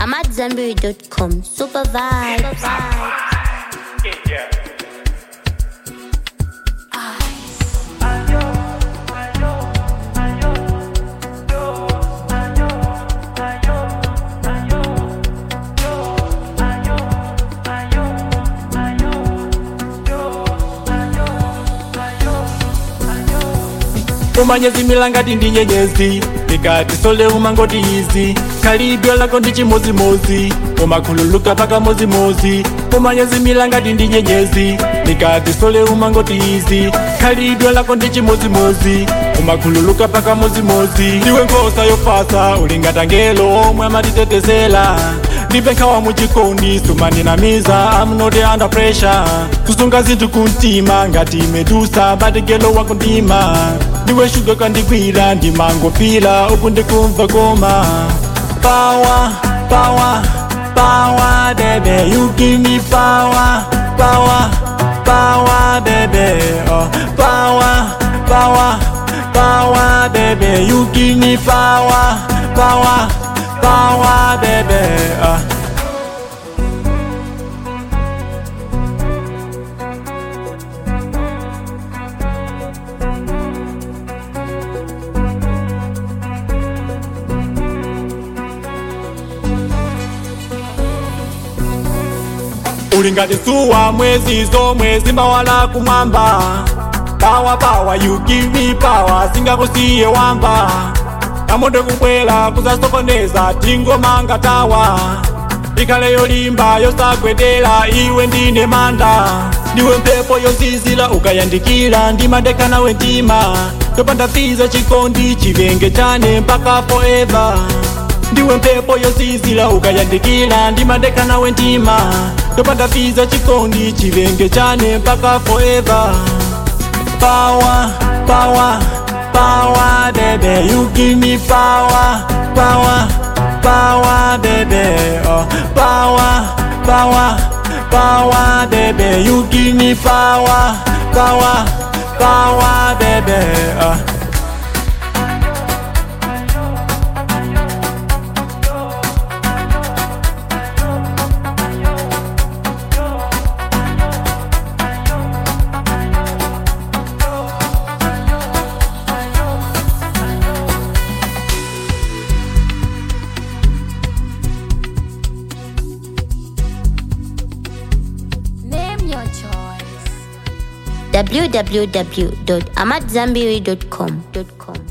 AmadZanbury.com. Super vibes. umanyezi milangati ndi nyenyezi ikati sole umangoti izi khalidwe lako ndi chimozimozi umakhululuka paka mozimozi umanyezi milangati ndi nyenyezi ikati sole umangoti izi khalidwe lako ndi chimozimozi umakhululuka paka mozimozi ndiwe nkhosa yofasa ulingatangelo omwe amatitetezela ndibe nkhawa muchikondi sumaninamiza I'm not under pressure kusunga zinthu kumtima ngati medusa bategelo wako ndima ndiwe shuga kandigwira ndimangopira uku ndikumva koma power power power baby you give me power power power baby oh power power power baby you give me power power power baby uh. ulingati suwa mwezi zomwe zimbawala kumwamba pawa pawa you give me power singakusiye wamba kamoto kubwera kuzasokoneza tingomanga tawa ikhale yolimba yosagwedera iwe ndine manda ndiwe mphepo yozizira ukayandikira ndimadeka nawe mtima topanda fiza chikondi chivenge chane mpaka forever ndiwe mphepo yozizira ukayandikira ndimadeka nawe mtima topanda fiza chikondi chivenge chane mpaka forever power power power baby you give me power power power baby oh power power power baby you give me power power power baby oh. Name your choice. www.amadzanbury.com.